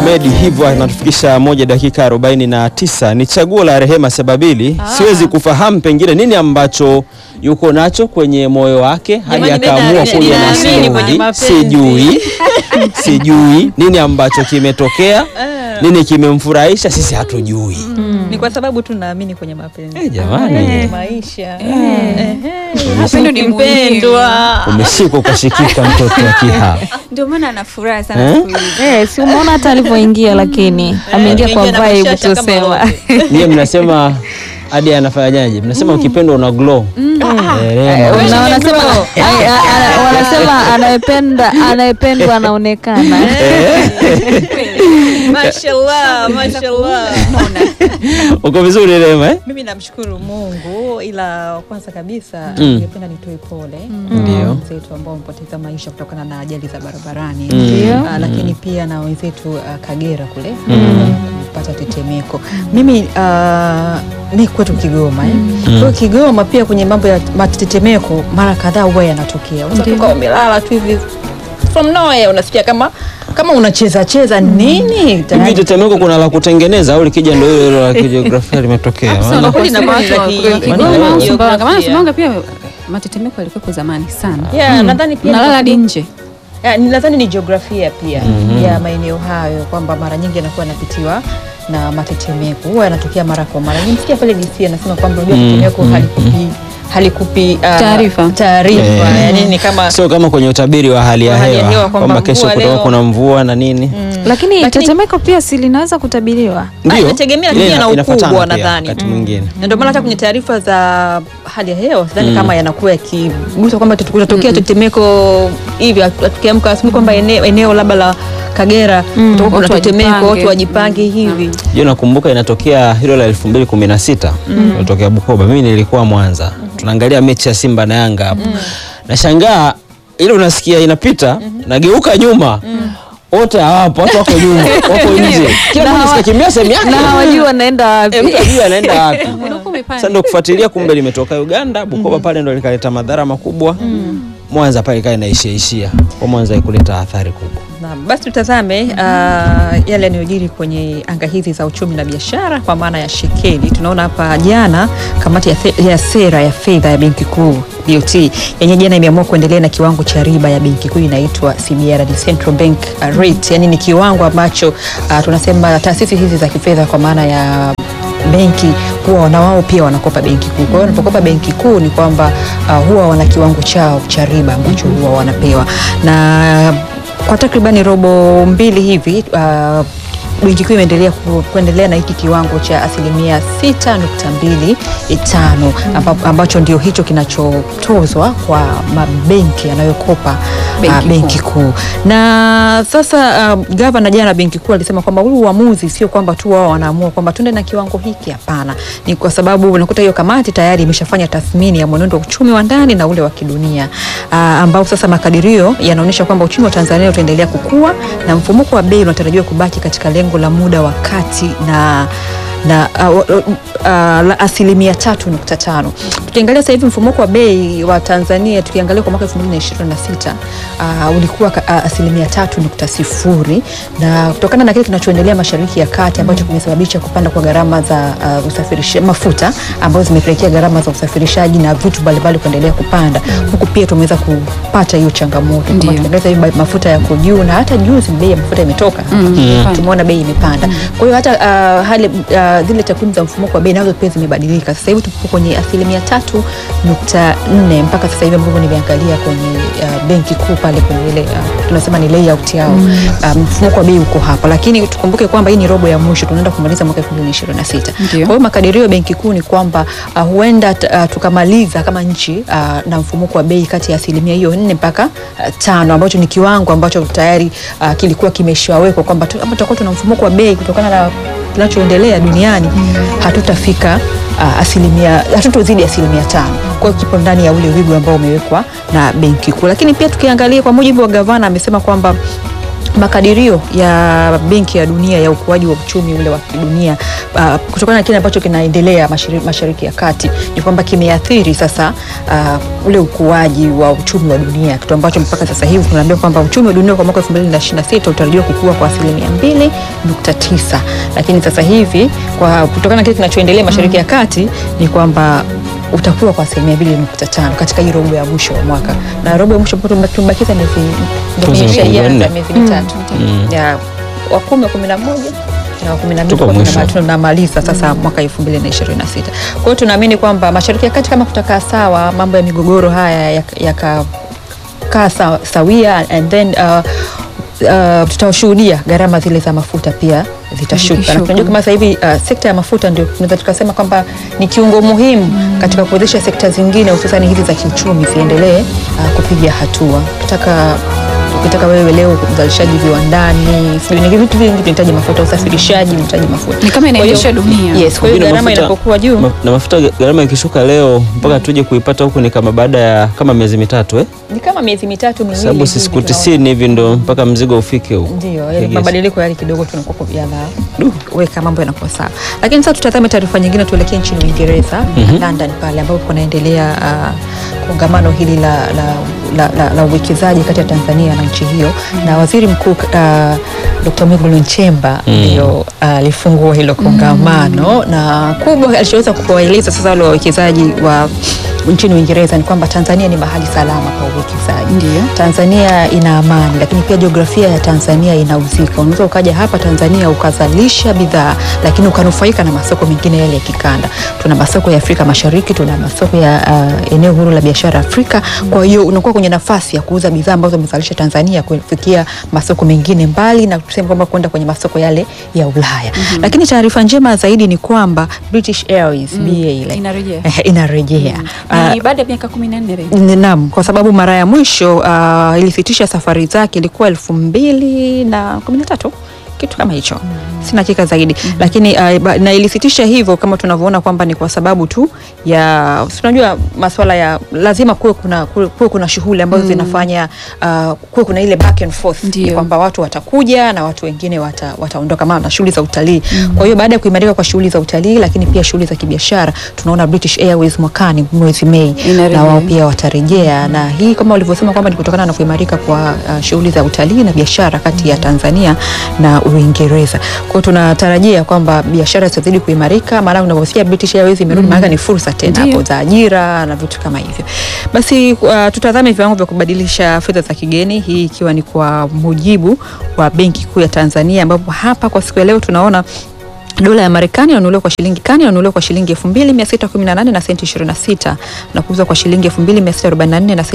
Ahmed hivyo anatufikisha moja dakika 49. Ni chaguo la Rehema Sebabili. Siwezi kufahamu pengine nini ambacho yuko nacho kwenye moyo wake hadi Jamani, akaamua mimi kuja na naamini kwenye stori. mapenzi. Sijui, sijui nini ambacho kimetokea, nini kimemfurahisha, sisi hatujui. Ni kwa sababu tu naamini kwenye mapenzi. Eh, jamani. Kwenye maisha. Upendo ni Mpendwa. Umeshika ukashikika, mtoto wa Kiha. Ndio maana ana furaha sana Eh? siku hizi. Eh, si umeona hata alivyoingia lakini ameingia kwa ameingia na vibe bashasha kama tusema. wote. Nyie mnasema hadi anafanyaje? Mnasema ukipendwa una glow. Eh, Rehema. Na wanasema ai- a- a- wanasema anayependa anayependwa anaonekana. Mashallah, mashallah. Uko vizuri Rehema eh? Mimi namshukuru Mungu, ila kwanza kabisa Mm. ningependa nitoe pole Ndio. kwa wenzetu ambao wamepoteza maisha kutokana na ajali za barabarani Ndio. Ah, lakini pia na wenzetu ah, Kagera kule ah, kupata tetemeko. Mimi ah, mi kwetu Kigoma eh. Kwa hiyo Kigoma pia kwenye mambo ya matetemeko mara kadhaa huwa yanatokea. Unaweza kuwa umelala tu hivi from nowhere unasikia kama kama unacheza cheza nini Hivi tayari tetemeko kuna la kutengeneza au likija ndio hilo hilo la kijiografia limetokea? Maana- kweli inakuwa ni la ki- Kigoma, ki- Sumbawanga. Maana jiografia. Sumbawanga pia matetemeko yalikuwepo zamani sana. Yeah, nadhani pia Nalala hadi nje. Ya, ni- nadhani ni jiografia pia ya maeneo hayo kwamba mara nyingi yanakuwa yanapitiwa na matetemeko, huwa yanatokea mara kwa mara. Nimesikia pale DC anasema kwamba unajua tetemeko halikupi halikupi ah, Taarifa. taarifa Eh. yani ni kama Sio kama kwenye utabiri wa hali ya Wa hali ya hewa hewa kwamba kwamba kesho mvua kutakuwa leo- kuna mvua na nini. Lakini Lakini- tetemeko pia si linaweza kutabiriwa. Ah, inategemea Ile pia na inafuatana ukubwa pia nadhani. wakati mwingine. na ndio maana hata kwenye taarifa za hali ya hewa sidhani kama yanakuwa yakigusa kwamba kutatokea tetemeko hivi, atu- tukiamka asubuhi kwamba eneo, eneo labda la Kagera kutakuwa kuna Watu tetemeko, wajipange. watu wajipange hivi. Je, nakumbuka inatokea hilo la 2016 ilitokea Bukoba. Mimi nilikuwa Mwanza. Tunaangalia mechi ya Simba na Yanga hapo. Nashangaa ile unasikia inapita, nageuka nyuma. Wote hawapo, watu wako nyuma, wako nje. Kila mmoja sikakimbia sehemu yake. Na hawajui wanaenda wapi. Eh, mtu ajui anaenda wapi. Ulikuwa umepanda. Sasa ndo kufuatilia, kumbe limetoka Uganda, Bukoba pale ndo likaleta madhara makubwa. Mwanza pale ikawa inaishiaishia kwa Mwanza ikuleta athari kubwa. Naam, basi tutazame uh, yale yanayojiri kwenye anga hizi za uchumi na biashara kwa maana ya shekeli. Tunaona hapa jana kamati ya, the, ya sera ya fedha ya benki kuu BOT yenye jana imeamua kuendelea na kiwango cha riba ya benki kuu inaitwa CBR, ni Central Bank uh, rate, yani ni kiwango ambacho uh, tunasema taasisi hizi za kifedha kwa maana ya benki huwa na wao pia wanakopa benki kuu. Kwa hiyo wanapokopa benki kuu ni kwamba uh, huwa wana kiwango chao cha riba ambacho huwa wanapewa na kwa takribani robo mbili hivi uh, benki kuu imeendelea ku, kuendelea na hiki kiwango cha asilimia 6.25 amba, ambacho ndio hicho kinachotozwa kwa mabenki yanayokopa Benki uh, benki kuu. Na sasa uh, gavana jana benki kuu alisema kwamba huu uamuzi sio kwamba tu wao wanaamua kwamba tuende na kiwango hiki, hapana. Ni kwa sababu unakuta hiyo kamati tayari imeshafanya tathmini ya mwenendo wa uchumi wa ndani na ule wa kidunia uh, ambao sasa makadirio yanaonyesha kwamba uchumi wa Tanzania utaendelea kukua na mfumuko wa bei unatarajiwa kubaki katika lengo la muda wa kati na na uh, uh, uh, la asilimia tatu nukta tano. Tukiangalia sasa hivi mfumuko wa bei wa Tanzania tukiangalia kwa mwaka 2026 uh, ulikuwa ka- uh, asilimia tatu nukta sifuri na kutokana na kile kinachoendelea Mashariki ya Kati ambacho kimesababisha kupanda kwa gharama za uh, usafirishaji mafuta ambazo zimepelekea gharama za usafirishaji na vitu mbalimbali kuendelea kupanda, huku pia tumeweza kupata hiyo changamoto kama Ndio. tukiangalia sasa hivi ba- mafuta yako juu na hata juzi bei ya mafuta imetoka imepanda. tumeona bei imepanda. Kwa hiyo hata uh, hali uh, zile takwimu za mfumuko wa bei nazo pia zimebadilika. Sasa hivi tupo kwenye asilimia tatu nukta nne mpaka sasa hivi ambavyo nimeangalia kwenye uh, benki kuu pale kwenye ile uh, tunasema ni layout yao uh, mfumuko wa bei uko hapa, lakini tukumbuke kwamba hii ni robo ya mwisho, tunaenda kumaliza mwaka 2026. Ndio. Kwa hiyo makadirio ya benki kuu ni kwamba uh, huenda t- uh, tukamaliza kama nchi uh, na mfumuko wa bei kati ya asilimia hiyo nne mpaka uh, tano ambacho ni kiwango ambacho tayari uh, kilikuwa kimeshawekwa kwamba tu- kama tutakuwa tuna mfumuko wa bei kutokana na kinachoendelea duniani hatutafika uh, asilimia hatutozidi asilimia tano. Kwa hiyo kipo ndani ya ule wigo ambao umewekwa na benki kuu, lakini pia tukiangalia kwa mujibu wa gavana amesema kwamba makadirio ya Benki ya Dunia ya ukuaji wa uchumi ule wa kidunia uh, kutokana na kile ambacho kinaendelea mashariki, mashariki ya kati ni kwamba kimeathiri sasa uh, ule ukuaji wa uchumi wa dunia, kitu ambacho mpaka sasa hivi tunaambia kwamba uchumi wa dunia kwa mwaka 2026 utarajiwa kukua kwa asilimia 2.9, lakini sasa hivi kwa kutokana na kile kinachoendelea mashariki ya kati ni kwamba utakuwa kwa asilimia 2.5 katika hii robo ya mwisho wa mwaka, na robo ya mwisho ambayo tumebakiza miezi ndio Tuzo imeisha miezi ianza minne. miezi mitatu ya wa kumi wa kumi na moja na wa kumi na mbili Tuko kwa mwisho. tunama- tunamaliza sasa mwaka elfu mbili na ishirini na sita. Kwa hiyo tunaamini kwamba mashariki ya kati kama kutakaa sawa, mambo ya migogoro haya yakakaa yaka kaa sa- sawia and then uh, uh, tutashuhudia gharama zile za mafuta pia zitashuka, na Zikishuka. tunajua kama sasa hivi uh, sekta ya mafuta ndio tunaweza tukasema kwamba ni kiungo muhimu katika kuwezesha sekta zingine hususani hizi za kiuchumi ziendelee uh, kupiga hatua. Ukitaka ukitaka wewe leo uzalishaji viwandani, sijui ni vitu vingi vinahitaji mafuta, usafirishaji unahitaji mafuta. Ni kama inaendesha Kwa hiyo- dunia. Yes, kwa hiyo Na gharama mafuta- inapokuwa juu ma- na mafuta gharama ikishuka leo mpaka tuje kuipata huku ni kama baada ya kama miezi mitatu eh? ni kama miezi mitatu miwili sababu hivi si siku tunaona. tisini hivi ndo mpaka mzigo ufike huku. Ndio, I yale guess. mabadiliko yale kidogo tunakuwa yanaweka mambo yanakuwa sawa, lakini sasa tutazame taarifa nyingine, tuelekee nchini Uingereza London pale ambapo kunaendelea uh, kongamano hili la, la, la, la, la uwekezaji kati ya Tanzania na nchi hiyo na waziri mkuu uh, Dr. Mwigulu Nchemba ndio alifungua hilo kongamano na kubwa alichoweza kuwaeleza sasa wale wawekezaji wa nchini Uingereza ni kwamba Tanzania ni mahali salama kwa uwekezaji. Ndio. Tanzania ina amani, lakini pia jiografia ya Tanzania inauzika. Unaweza ukaja hapa Tanzania ukazalisha bidhaa, lakini ukanufaika na masoko mengine yale ya kikanda. Tuna masoko ya Afrika Mashariki, tuna masoko ya uh, eneo huru la biashara Afrika. Kwa hiyo unakuwa kwenye nafasi ya kuuza bidhaa ambazo umezalisha Tanzania kufikia masoko mengine mbali na tuseme kwamba kwenda kwenye masoko yale ya Ulaya. Lakini taarifa njema zaidi ni kwamba British Airways BA ile Inarejea. eh, inarejea Ah, Ni baada ya miaka 14 rejea. Ni- Naam, kwa sababu mara ya mwisho uh, ilisitisha safari zake ilikuwa elfu mbili na kumi na tatu kitu kama hicho sina hakika zaidi lakini uh, ba- na ilisitisha hivyo kama tunavyoona kwamba ni kwa sababu tu ya si unajua masuala ya lazima kuwe kuna, kuwe kuwe kuna shughuli ambazo zinafanya uh, kuwe kuna ile back and forth Ndio. ni kwamba watu watakuja na watu wengine wata, wataondoka maana na shughuli za utalii kwa hiyo baada ya kuimarika kwa shughuli za utalii lakini pia shughuli za kibiashara tunaona British Airways mwakani mwezi Mei Inarejea. na wao pia watarejea na hii kama walivyosema kwamba ni kutokana na kuimarika kwa uh, shughuli za utalii na biashara kati ya Tanzania na Uingereza. Kwa hiyo tunatarajia kwamba biashara zitazidi kuimarika, maana unavyosikia British Airways imerudi, maana ni fursa tena Ndio. hapo za ajira na vitu kama hivyo. Basi uh, tutazame viwango vya kubadilisha fedha za kigeni, hii ikiwa ni kwa mujibu wa Benki Kuu ya Tanzania, ambapo hapa kwa siku ya leo tunaona dola ya Marekani inanunuliwa kwa shilingi kani inanunuliwa kwa shilingi 2618 na senti 26 na kuuzwa kwa shilingi 2644 na senti